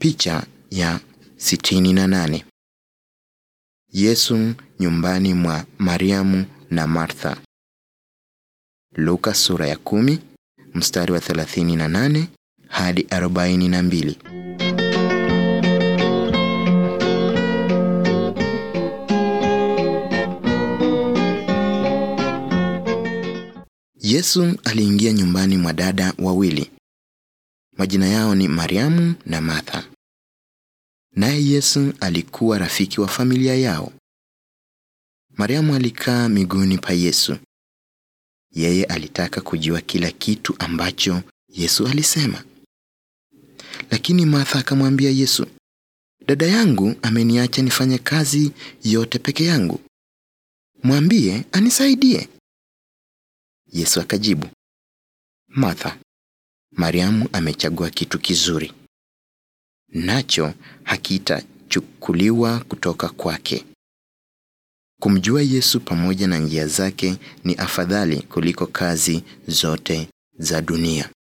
Picha ya sitini na nane. Yesu nyumbani mwa Mariamu na Martha. Luka sura ya kumi mstari wa 38 hadi 42. Yesu aliingia nyumbani mwa dada wawili. Majina yao ni Mariamu na Martha. Naye Yesu alikuwa rafiki wa familia yao. Mariamu alikaa miguuni pa Yesu. Yeye alitaka kujua kila kitu ambacho Yesu alisema. Lakini Martha akamwambia Yesu, dada yangu ameniacha nifanye kazi yote peke yangu. Mwambie anisaidie. Yesu akajibu, Martha, Mariamu amechagua kitu kizuri, nacho hakitachukuliwa kutoka kwake. Kumjua Yesu pamoja na njia zake ni afadhali kuliko kazi zote za dunia.